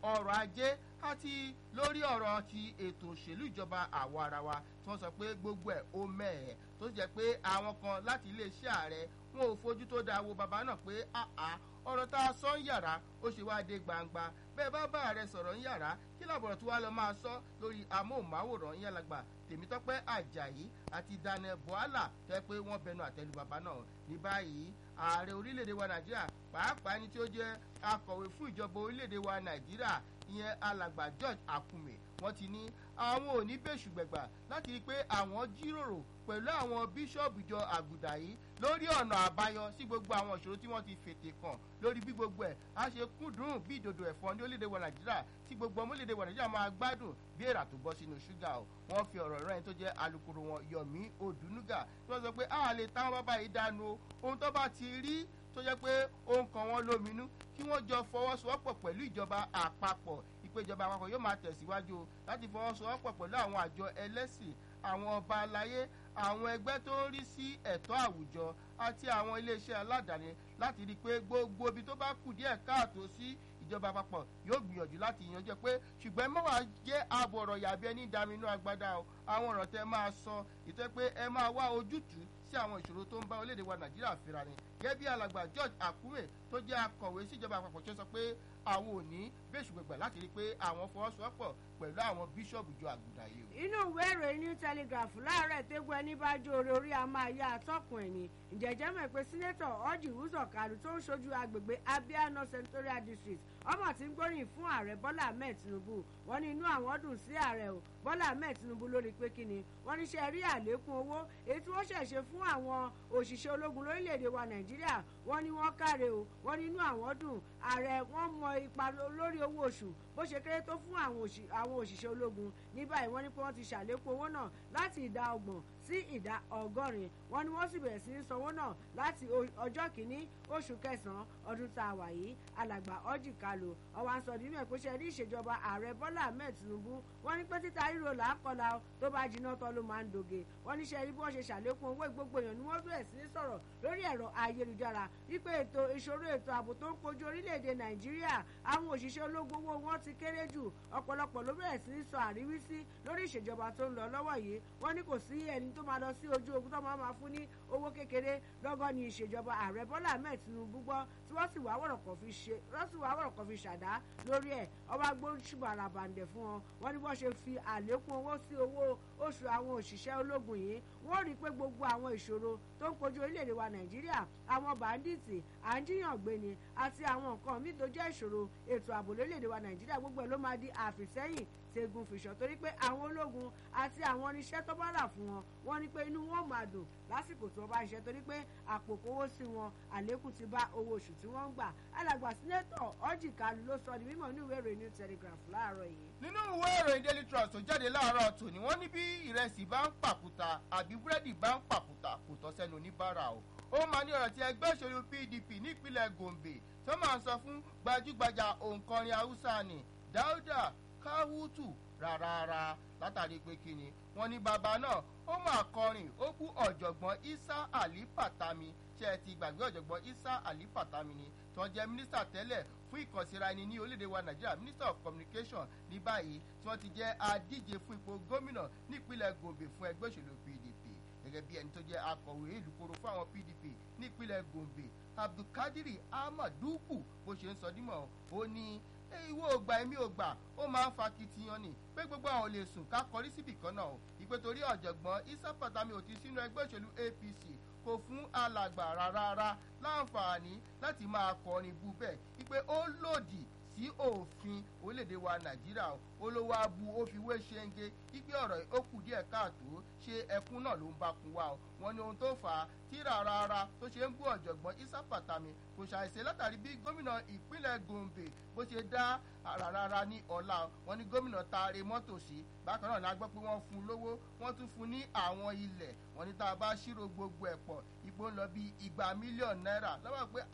ọrọ̀ ajé àti lórí ọ̀rọ̀ ti ètò òṣèlú ìjọba àwa ara wa tí wọ́n sọ pé gbogbo ẹ̀ ó mẹ́ẹ̀ tó jẹ́ pé àwọn kan láti iléeṣẹ́ ààrẹ wọn ò fojú tó dáa wo bàbá náà pé àá ọ̀rọ̀ tá a sọ ń yàrá ó ṣe wá dé gbangba bẹ́ẹ̀ bá bá ààrẹ sọ̀rọ̀ ń yàrá kí làbọ̀rọ̀ tí wàá lọ máa sọ lórí amóhùnmáwòrán yẹn lágbà tèmítọ́pẹ́ ajayi àti daniel buhala tẹ́ pé wọ́n bẹnu àtẹ́lu bàbá náà ní báyìí ààrẹ orílẹ̀-èdè wa nàìjíríà pàápàá ẹni tí ó jẹ́ akọ̀wé fún ìjọba orílẹ̀-èdè wa nàìjíríà ìyẹn alàgbà george akume wọ́n ti ní àwọn ò ní bẹ́ẹ̀ ṣùgbẹ̀gbà láti rí i pé àwọn jíròrò pẹ̀lú àwọn bíṣọ̀bù ìjọ àgùdà yìí lórí ọ̀nà àbáyọ sí gbogbo àwọn ìṣòro tí wọ́n ti fètè kàn lórí bí gbogbo ẹ̀ á ṣe kúndùn bí ìdòdò ẹ̀fọ́ ní orílẹ̀-èdè wa nàìjíríà tí gbogbo ọmọ orílẹ̀-èdè wa nàìjíríà máa gbádùn bí èrà tó bọ́ sínú ṣúgà o wọ́n fi ọ̀rọ̀ rẹ̀ tó jẹ́ alukoro wọn yomi odunuga tí wọ́n sọ pé a lè táwọn bábá yìí dànù o ohun tó bá ti rí tó jẹ́ pé ó ń kan wọ́n lóminú kí wọ́n jọ fọwọ́sowọ́pọ̀ pẹ̀lú ìjọba àpapọ̀ ìpéjọba àpapọ̀ yóò máa tẹ̀síwájú láti fọwọ́sowọ́pọ̀ pẹ̀lú àwọn àjọ ẹlẹ́sìn àwọn ọba aláyé àwọn ẹgbẹ́ tó ń rí sí ẹ̀tọ́ àwùjọ àti àwọn iléeṣẹ́ aládàáni láti rí i pé gbogbo ibi tó bá kù díẹ̀ káàtó sí ìjọba àpapọ̀ yóò gbìyànjú láti yanjú pé ṣùgbọ́n mọ́wàá jẹ́ ààbò ọ̀rọ̀ yàbí ẹni dàmínú agbádá o àwọn ọ̀rọ̀ tẹ máa sọ ìtọ́ pé ẹ máa wá ojútùú sí àwọn ìṣòro tó ń bá orílẹ̀-èdè wa nàìjíríà fira ni gẹ́gẹ́ bí alàgbà george akume tó jẹ́ akọ̀wé síjọba àpapọ̀ ṣe sọ pé àwọn ò ní bẹ́sù gbẹ̀gbẹ̀ láti rí i pé àwọn fọwọ́sowọ́pọ̀ pẹ̀lú àwọn bíṣọ̀bù jọ àgùdà yìí o. inú ìwé ìròyìn new telegraph láàárọ̀ ìtẹ́gùn ẹni bá jó orí orí a máa yá atọ́kùn ẹ̀ ní ìjẹ́jẹ́ mọ̀ pé sínétọ̀ ọ́jì wúzọ̀ kàlù tó ń ṣojú agbègbè abia north senatorial district ọmọ tí ń gbóríyìn fún ààrẹ bọ́lá ahmed tinubu wọ́n ní inú àwọn dùn sí ààrẹ o bọ́lá ahmed tinubu lórí pé kí ni wọ́n ní ṣe rí àlékún owó èyí tí wọ́n ṣẹ̀ṣẹ̀ fún àwọn òṣìṣẹ́ ológun lórílẹ̀‐èdè wa nàìjíríà wọ́n ní wọ́n káre o wọ́n ní inú àwọn dùn ààrẹ wọ́n mọ ipa lórí owó oṣù bó ṣe kéré tó fún àwọn òṣìṣẹ́ ológun ní báyìí wọ́n ní pé wọ́n ti ṣàlékún owó náà láti ìdá ọgbọ̀n sí ìdá ọgọ́rin wọ́n ní wọ́n sì bẹ̀rẹ̀ sí í sanwó náà láti ọjọ́ kìíní oṣù kẹsàn-án ọdún tá a wà yìí alàgbà ọjì kalu ọwọ́ à ń sọ nínú ẹ̀ pé ṣe rí ìṣèjọba ààrẹ bọ́lá ahmed tinubu wọ́n ní pé títa ríro là á kọlà tó bá jiná tán ló máa ń doge wọ́n ní ṣe rí bí wọ́n ṣe ṣàlékún owó gbogbo èèyàn ni wọ́n bẹ̀rẹ̀ sí í sọ̀rọ̀ lórí ẹ̀rọ ayélujára wípé ètò ìṣòro ètò ààbò tó ń kojú orílẹ̀-èdè nàìjíríà àwọn òṣìṣẹ́ ológun owó wọn ti kéré jù ọ̀pọ̀lọpọ̀ ló bẹ̀rẹ̀ sí í sọ àríwísí lórí ìṣèjọba tó ń lọ lọ́wọ́ yìí wọ́n ní kò sí ẹni tó máa lọ sí ojú ogun tó máa máa fún ní owó kékeré lọ́gọ́ ni ìṣèjọba ààrẹ bọ́lá ahmed tinubu gbọ́ tí wọ́n sì wá wọ̀rọ̀kọ̀ fi ṣe wọ́n sì wá wọ̀rọ̀kọ̀ fi ṣàdá lórí ẹ̀ ọba gbóṣùbọ̀ àràbàǹdẹ̀ fún wọn wọ́n ní wọ́n ṣe fi àlékún owó sí owó oṣù àwọn òṣìṣẹ́ ológun yìí wọ́n rí i pé gbogbo àwọn ìṣòro tó ń kojú orílẹ̀-èdè wa nàìjíríà àwọn bàndíìtì à ń jíyàn gbé ni àti àwọn nǹkan míì tó jẹ́ ìṣòro ètò ààbò lórílẹ̀-èdè wa nàìjíríà gbogbo ẹ̀ ló máa di àfìsẹ́yìn tegun fìṣọ torí pé àwọn ológun àti àwọn oníṣẹ́ tó bá rà fún wọn wọ́n ní pé inú wọn máa dùn lásìkò tí wọ́n bá ṣiṣẹ́ torí pé àpò kówó sí wọn àlékún ti bá owó oṣù tí wọ́n ń gbà alàgbà sínétọ̀ ọ́jì kalu ló sọ ní mímọ́ ní ìwé ìròyìn new telegraph láàárọ̀ yìí. nínú ìwé ìròyìn daily trust tó jáde láàárọ̀ tòní wọ́n ní bí ìrẹsì bá ń pàkúta àbí búrẹ́dì bá ń pàkúta kò tọ́ sẹ́nu oníbàárà o ó máa ní ọ̀rọ̀ tí ẹgbẹ́ òṣèlú pdp nípínlẹ̀ gombe tó máa ń sọ fún gbajúgbajà òǹkọrin haúsá ni dáúdà káwútù rárára látàrí pé kí ni wọn ní bàbá náà ó máa kọrin ó bú ọ̀jọ̀gbọ́n isa ali patami ṣe ẹ ti gbàgbé ọ̀jọ̀gbọ́n isa ali patami ni tí wọ́n jẹ́ mínísítà tẹ́lẹ̀ fún ìkànsíra ẹni ní orílẹ̀-èdè wa nàìjíríà minister of communication ní báyìí tí wọ́n ti jẹ́ adíje fún ipò gómìnà nípínlẹ̀ gombe fún ẹgbẹ́ òṣèlú pdp gẹ́gẹ́ bí ẹni tó jẹ́ akọ̀wé ìlúkoro fún àwọn pdp nípínlẹ̀ gombe abdulkadiri ahmaduku bó ṣe ń sọ dímọ̀ ó ní ìwọ ògbà èmi ògbà ó máa ń fa kitiyan ni pé gbogbo àwọn ò lè sùn ká kọrí síbì kan náà o ìpè torí ọ̀jọ̀gbọ́n isa patami ò ti sínú ẹgbẹ́ òṣèlú apc kò fún alàgbà rárá láǹfààní láti máa kọrin bú bẹ́ẹ̀ ìpè ó lòdì sí òfin orílẹ̀-èdè wa nàìjíríà olówó abu ó fi wé ṣẹ́ńgé ipe ọ̀rọ̀ ó kù díẹ̀ káàtó ṣe ẹkún náà ló ń bá kun wá o wọn ní ohun tó fà á tí rárá tó ṣe ń bú ọ̀jọ̀gbọ́n isa patami kò ṣàìṣe látàrí bí gómìnà ìpínlẹ̀ gombe bó ṣe dá rárá ní ọ̀la wọn ní gómìnà taare mọ́tò sí bákan náà la gbọ́ pé wọ́n fún un lówó wọ́n tún fún un ní àwọn ilẹ̀ wọn ní tá a bá ṣírò gbogbo ẹ̀ pọ̀ ipò ń lọ bí igba mílíọ̀nù náírà lọ́wọ́ pé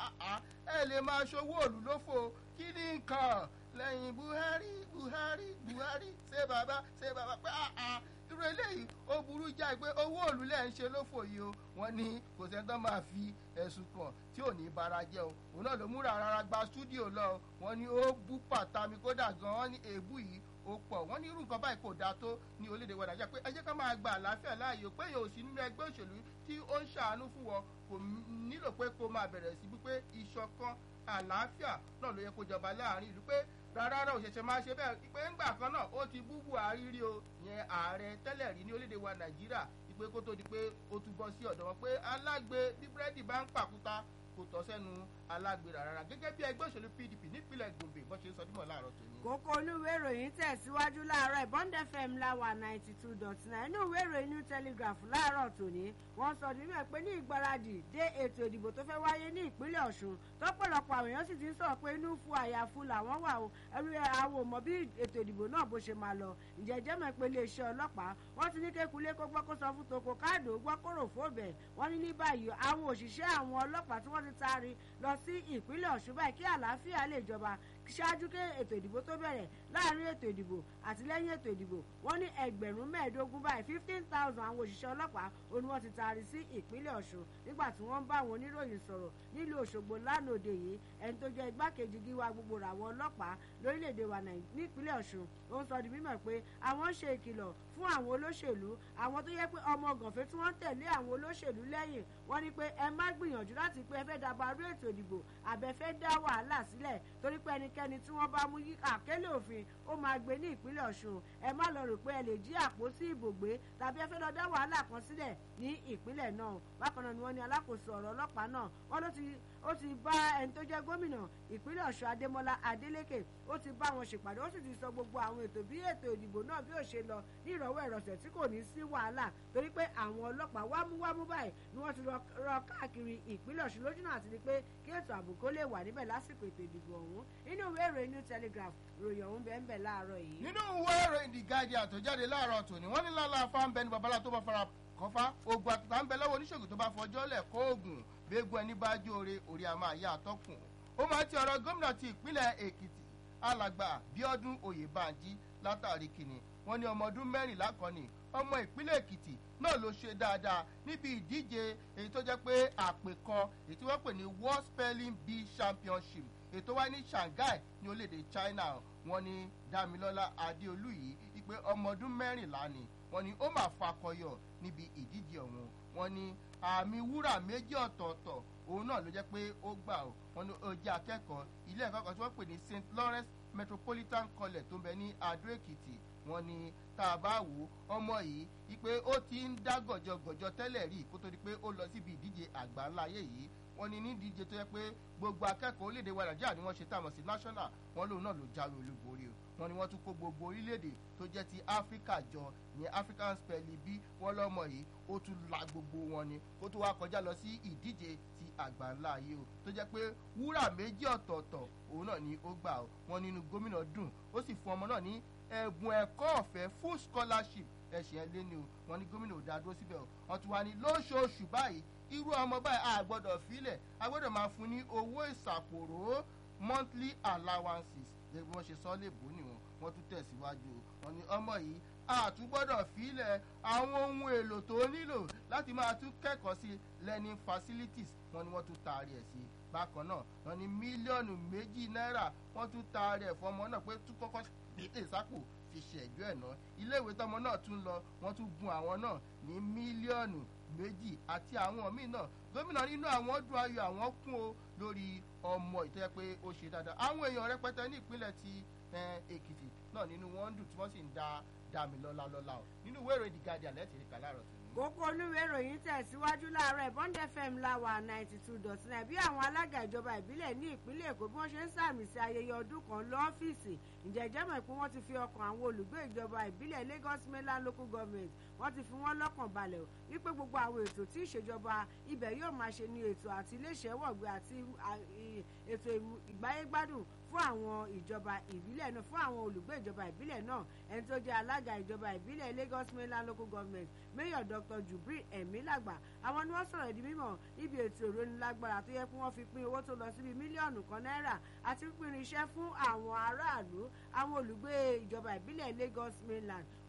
ẹ lè máa ṣòwò òlù lófo kí ni nǹkan lẹ́yìn buhari buhari buhari ṣé bàbá ṣé bàbá pé irú irú eléyìí ó burú jáì pé owó òòlù lẹ́ ń ṣe lófò yìí o wọ́n ní kò sẹ́ni tó máa fi ẹ̀sùn kàn tí ò ní bara jẹ́ o òun náà ló múra rárá gba stúdíò lọ wọ́n ní ó bú pàtàmì kódà gan wọ́n ní èébú yìí ó pọ̀ wọ́n ní irú nǹkan báyìí kò dáa tó ní orílẹ̀-èdè wa nàìjíríà pé ẹ jẹ́ ká máa gba àlàáfíà láàyè pé èèyàn ò sí nínú ẹgbẹ́ òṣèlú tí ó ń ṣàánú fún wọn kò nílò pé kó máa bẹ̀rẹ̀ sí wípé ìṣọ̀kan àlàáfíà náà ló yẹ kó jọba láàrin ìlú pé rárá rárá òṣèṣe máa ṣe bẹ́ẹ̀ pé ńgbà kan náà ó ti bú buhari rí o yẹn ààrẹ tẹ́lẹ̀ rí ní orílẹ̀-èdè wa nàìjíríà ìpè kó tó di pé ó tún bọ́ sí ọ̀dọ̀ wọn pé alágbe bí búrẹ́dì bá ń pàkúta kò tọ́ sẹ́nu alágbèrè rárá gẹ́gẹ́ bí ẹgbẹ́ òṣèlú pdp nípínlẹ̀ gombe bọ́n ṣe ń sọ dímọ̀ láàárọ̀ tòní. kókó olúwe ìròyìn tẹ̀síwájú láàárọ̀ bond fm láwà ninety two dot nine inú ìwé ìròyìn new telegraph láàárọ̀ tòní wọ́n sọ nínú ẹ̀ pé ní ìgbáradì dé ètò ìdìbò tó fẹ́ wáyé ní ìpínlẹ̀ ọ̀ṣun tọ́pọ̀lọpọ̀ àwọn èèyàn sì ti ń sọ̀rọ̀ pé inú fu àyàfu làwọn wà o ẹrú àwọn ò mọ̀ bí ètò ìdìbò náà bó ṣe máa lọ ǹjẹ́ jẹ́ mọ̀ pé iléeṣẹ́ ọlọ́pàá wọ́n ti ní kékulé kó gbọ́ kó sọ fún toko káàdó gbọ́ kóró fóbẹ̀ wọ́n ní ní báyìí àwọn òṣìṣẹ́ àwọn ọlọ́pàá tí wọ́n ti taari lọ sí ìpínlẹ̀ ọ̀ṣun báyìí kí àlàáfíà lè jọba ṣáájú kí ètò ìdìbò tó bẹ̀rẹ̀ láàrin ètò ìdìbò àti lẹ́yìn ètò ìdìbò wọ́n ní ẹgbẹ̀rún mẹ́ẹ̀ẹ́dógún báyìí fifteen thousand àwọn òṣìṣẹ́ ọlọ́pàá òun wọ́n ti taari sí ìpínlẹ̀ ọ̀ṣun nígbà tí wọ́n ń bá àwọn oníròyìn sọ̀rọ̀ nílùú òṣogbo lánàá òde yìí ẹni tó jẹ́ igbákejì gíwá gbogbo ràwọ̀ ọlọ́pàá lórílẹ̀‐èdè wa nípínlẹ̀ ọ̀ṣun ó ń sọ di mímọ̀ pé àwọn ń ṣe ìkìlọ̀ fún àwọn olóṣèlú àwọn tó yẹ pé ọmọ gànfẹ́ tí wọ́n ń tẹ̀lé àwọn olóṣèlú lẹ́yìn wọ́n ní pé ẹ má gbìyànjú láti pé ẹ fẹ́ dabarú ètò ìdìbò àbẹ fẹ́ dá wàhálà sílẹ̀ torí pé ẹnikẹ́ni tí wọ́n bá mú yí àkélé òfin ó máa gbé ní ìpínlẹ̀ ọ̀ṣun ẹ má lọ rò pé ẹ lè jí àpótí ìbò gbé tàbí ẹ fẹ́ lọ dá wàhálà kan sílẹ̀ ní ìpínlẹ̀ náà bákan náà ni wọ́n ní alákòóso ọ̀rọ̀ ọlọ́pàá náà wọ́n ló ti ó ti bá ẹni tó jẹ́ gómìnà ìpínlẹ̀ ọ̀ṣun adémọlá adélékè ó ti bá wọn ṣèpàdé ó sì ti sọ gbogbo àwọn ètò bí ètò ìdìbò náà bí ó ṣe lọ ní ìrọ̀wọ́ ìrọ̀sẹ̀ tí kò ní sí wàhálà torí pé àwọn ọlọ́pàá wámúwámú báyìí ni wọ́n ti rọ káàkiri ìpínlẹ̀ ọ̀ṣun lójúnà àti ni pé kí ètò ààbò kó lè wà níbẹ̀ lásìkò ètò ìdìbò ọ̀hún nínú ìwé ìròyìn new telegraph ròyìn ọ̀hún bẹ́ẹ̀ bẹ́ẹ̀ láàárọ̀ yìí. nínú ìwé ìròyìn the guardian tó jáde láàárọ̀ tòní wọ́n ní lálá fáńbẹ́ ni babalá tó bá fara kọfá ogun àtàtà ń bẹ lọ́wọ́ oníṣègùn tó bá fọjọ́ lẹ̀ kó oògùn gbégun ẹni bá jóore orí a máa yá àtọ́kùn ó máa ti ọ̀rọ̀ gómìnà ti ìpínlẹ̀ èkìtì alàgbà bíọ́dún oyèbánjí látàrí kìnnì wọn ní ọmọ ọdún mẹ́rìnlá kan ní ọmọ ìpínlẹ̀ èkìtì náà ló ṣe dáadáa níbi ìdíje èyí tó jẹ́ pé àpèkọ èyí tí wọ́n pè ní world spelling bee championship ètò wa ní shanghai ní orílẹ̀-èdè china wọn ní damilọ́lá adéolú yìí wípé ọmọ ọdún mẹ́rìnlá ni wọn ní ó máa fakọyọ níbi ìdíje ọ̀hún wọn ní àmì wúrà méjì ọ̀tọ̀ọ̀tọ̀ òun náà ló jẹ́ pé ó gbà ó wọn ní ó jẹ́ akẹ́kọ̀ọ́ ilé ẹ̀kọ́ kan tí wọ́n pè ní st lawrence metropolitan college tó ń bẹ ní adó èkìtì wọn ní tá a bá wò ó ọmọ yìí wípé ó ti ń dá gọ̀jọ̀gọ̀jọ̀ tẹ́lẹ̀ rí kó tó di pé ó lọ síbi ìdíje àgbà ńlá ayé yìí wọn ní ní ìdíje tó yẹ pé gbogbo akẹ́kọ̀ọ́ orílẹ̀-èdè wa nàìjíríà ni wọ́n ṣe táwọn sí national wọn lòun náà ló jáwé olúborí o wọn ni wọ́n tún kó gbogbo orílẹ̀-èdè tó jẹ́ ti áfíríkà jọ ní african spelling bí wọ́n lọ́mọ yìí ó tún la gbogbo wọn ni ó tún wá kọjá lọ sí ìdíje ti àgbà ńlá ayé o tó jẹ́ pé wúrà méjì ọ̀tọ̀ọ̀tọ̀ òun náà ni ó gbà o wọn nínú gómìnà dùn ó sì fún ọmọ náà ní ẹ̀bùn ẹ̀kọ́ ọ̀fẹ́ full scholarship ẹ̀sìn ẹ̀ lé ní o wọn ní gómìnà ò dá dúró síbẹ̀ o wọn tún wá ní lóṣooṣù báyìí irú ọmọ báyìí a gbọ́dọ̀ filẹ̀ a gbọ́dọ̀ máa fún ní owó ìsàpòrò monthly allowances gẹ́gẹ́ bí wọ́n ṣe sọ léèbó nìwọ̀n wọ́n tún tẹ̀síwájú wọn ni ọmọ yìí àtúgbọ́dọ̀ filẹ̀ àwọn ohun èlò tó nílò láti máa tún kẹ́kọ̀ọ́ sí learning facilities wọn ni wọ́n tún taari ẹ̀ sí bákan náà wọn ni mílíọ̀nù méjì náírà wọ́n tún taari ẹ̀ fọmọ náà pé tún kọ́kọ́ gbèdé sápò fi ṣẹ̀jọ́ ẹ̀ náà iléèwé tọmọ náà tún lọ wọ́n tún gun àwọn náà ní mílíọ̀nù méjì àti àwọn míì náà gómìnà nínú àwọn dùn ayọ̀ àwọn kún o lórí ọmọ ìtẹ́ pé ó ṣe dáadáa àwọn èèyàn rẹpẹtẹ ní ìpínlẹ̀ ti èkìtì náà nínú wọn ń dùn tí wọ́n sì ń da dàmí lọ́la lọ́la o nínú ìwé ìròyìn the guardian lẹ́tì rí kàlárọ̀ tó ní. kókó olúwe ìròyìn tẹ̀síwájú láàárọ̀ bond fm láwà ninety two dot nine bí àwọn alága ìjọba ìbílẹ̀ ní ìpínlẹ̀ èkó bí wọ́n ṣe ń sàmì sí ayẹyẹ ọdún kan lọ́fíìsì ǹjẹ́ ìjẹ́mọ̀ pé wọ́n ti fi ọkàn àwọn olùgbé ìjọba ìbílẹ̀ lagos mainland local government wọ́n ti fi wọ́n lọ́kàn balẹ̀ wípé gbogbo àwọn ètò tí ìṣèjọba ibẹ̀ yóò máa ṣe ní ètò àti iléeṣẹ́ wọ̀gbẹ́ àti ètò ìgbáyégbádùn fún àwọn ìjọba ìbílẹ̀ náà fún àwọn olùgbé ìjọba ìbílẹ̀ náà ẹni tó jẹ́ alága ìjọba ìbílẹ̀ lagos mainland local government mayor dr jubril emilagba àwọn ni wọ́n sọ̀rọ̀ di mímọ̀ níbi ètò ìrónilágbára tó yẹ kí wọ́n fi pín owó tó lọ síbi mílíọ̀nù kan náírà àti pínpín iṣẹ́ fún àwọn aráàlú àwọn olùgbé ìjọba ìbílẹ̀ lagos mainland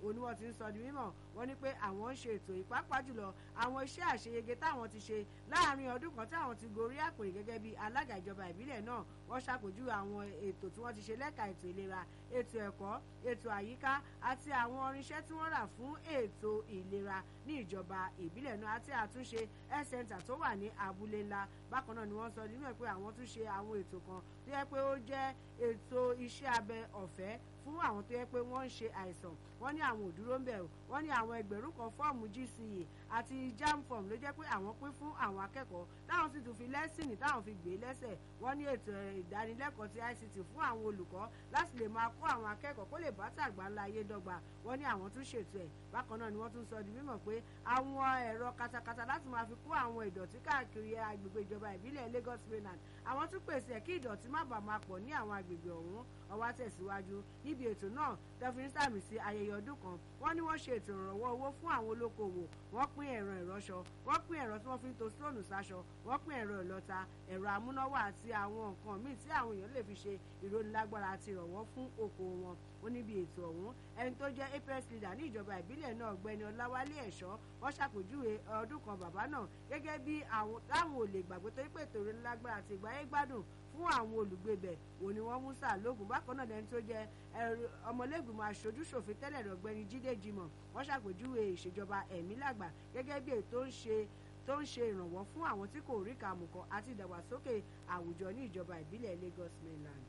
òun ni wọ́n ti ń sọ di mímọ̀ wọ́n ní pé àwọn ń ṣe ètò ìpápá jùlọ àwọn iṣẹ́ àṣeyege táwọn ti ṣe láàrin ọdún kan táwọn ti gorí àpèrè gẹ́gẹ́ bí alága ìjọba ìbílẹ̀ náà wọ́n ṣàpèjúwe àwọn ètò tí wọ́n ti ṣe lẹ́ka ètò ìlera ètò ẹ̀kọ́ ètò àyíká àti àwọn irinṣẹ́ tí wọ́n rà fún ètò ìlera ní ìjọba ìbílẹ̀ náà àti àtúnṣe health center tó wà ní abúlé ńlá bákan náà ni wọ́n sọ nínú ẹ̀ pé àwọn tún ṣe àwọn ètò kan tó yẹ pé ó jẹ́ ètò iṣẹ́ abẹ ọ̀fẹ́ fún àwọn tó yẹ pé wọ́n ń ṣe àìsàn wọ́n ní àwọn òdúró ń bẹ̀ o wọ́n ní àwọn ẹgbẹ̀rún kan fọ́ọ̀mù gce àti jam form ló jẹ́ pé àwọn pín fún àwọn akẹ́kọ̀ọ́ táwọn sì tún fi lẹ́sìnì táwọn fi gbé lẹ́sẹ̀ wọ́n ní ètò ìdánilẹ́kọ̀ọ́ ti ict fún àwọn olùkọ́ láti lè máa kó àwọn akẹ́kọ̀ọ́ kó lè bá tàgbà ńlá ayé dọ́gba wọ́n ní àwọn tún ṣètò ẹ̀ bákan náà ni wọ́n tún sọ di mímọ̀ pé àwọn ẹ̀rọ katakata láti máa fi kó àwọn ìdọ̀tí káàkiri agbègbè ìjọba ìbílẹ̀ Lagos mainland àwọn tún pèsè kí ìdọ̀tí má bàa máa pọ̀ ní àwọn agbègbè ọ̀hún ọwọ́ tẹ̀síwájú níbi ètò náà tẹfin sàmì sí ayẹyẹ ọdún kan wọ́n ní wọ́n ṣe ètò ìrànwọ́ owó fún àwọn olókoòwò wọ́n pín ẹ̀rọ ìrọṣọ wọ́n pín ẹ̀rọ tí wọ́n fi ń to stóònù sáṣọ wọ́n pín ẹ̀rọ ìlọta ẹ̀rọ amúnáwá àti àwọn nǹkan míì tí àwọn èèyàn lè fi ṣe ìrónilágbára àti ìrànwọ́ fún okòwò wọn ó níbi ètò ọ̀hún ẹni tó jẹ́ apex leader ní ìjọba ìbílẹ̀ náà ọ̀gbẹ́ni ọláwálé ẹ̀ṣọ́ wọ́n ṣàpèjúwe ọdún kan bàbá náà gẹ́gẹ́ bí àwọn táwọn ò lè gbàgbé torí pé ètò ìrónilágbára àti ìgbáyé gbádùn fún àwọn olùgbé bẹ̀ òní wọ́n mú sàlógún bákan náà lẹni tó jẹ́ ọmọlẹ́gbìmọ̀ aṣojú ṣòfin tẹ́lẹ̀ ọ̀gbẹ́ni jídé jimoh wọ́n ṣàpèjúwe ìṣèjọba ẹ̀mí làgbà gẹ́gẹ́ bí ètò ń ṣe tó ń ṣe ìrànwọ́ fún àwọn tí kò rí kàmùkọ àti ìdàgbàsókè àwùjọ ní ìjọba ìbílẹ̀ Lagos mainland.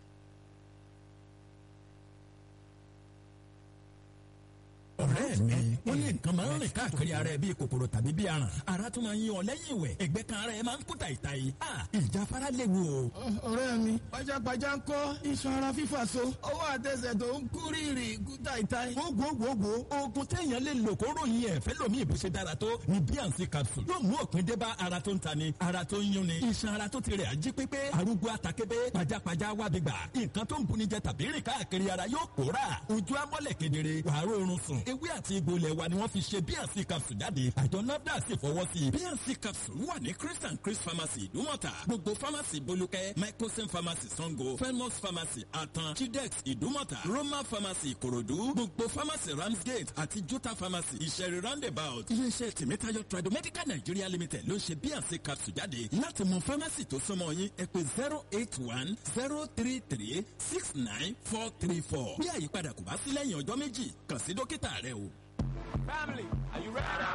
ọ̀rẹ́ mi ó ní nǹkan máa ń rìn káàkiri ara ẹ bíi kòkòrò tàbí bíi aràn ara tún máa ń yan ọ lẹ́yìn ìwẹ̀ ẹ̀gbẹ́ kan ara ẹ máa ń kú tàìtàì ìjáfara léwu o. ọ̀rẹ́ mi pajápajá ń kọ́ iṣan ara fífà so ọwọ́ àtẹsẹ̀ tó ń kú rírì kú tàìtàì. gbogbogbò oògùn téèyàn lè lò kó ròyìn ẹ̀ fẹ́ lómi ìbò ṣe dára tó ní bíànsì capsule yóò mú òpin dé bá ara tó ń ta ni ara tó ń yún ni iṣan ara tó ti rẹ̀ ají pépé arúgbó àtàkébé pajápajá wábi gbà nǹkan tó ń buni jẹ tàbí rìn káàkiri ara yóò pòórà ojú amọ́lẹ̀ kedere wàá rọrùn sùn ewé àti egbò ilẹ̀ wa ni wọ́n fi ṣe bnc capsule jáde àjọ nafdac sì fọwọ́ sí i bnc capsule wà ní chris and chris pharmacy ìdúmọ̀tà gbogbo pharmacy bolúkẹ́ microsim pharmacy sango felmos pharmacy atan chidex ìdúmọ̀tà roma pharmacy ìkòròdú gbogbo pharmacy ramsgate àti jota pharmacy ìṣẹ̀rí roundabout iléeṣẹ́ tèmítáyọ̀ tradomedical nigeria limited ló ń ṣe bnc capsule jáde láti mọ pharmacy tó súnmọ́ yín ẹ pè zero eight one zero three three six nine four three four bí àyípadà kò bá sí lẹ́yìn ọjọ́ méjì kàn sí dókítà rẹ o. Family, are you ready?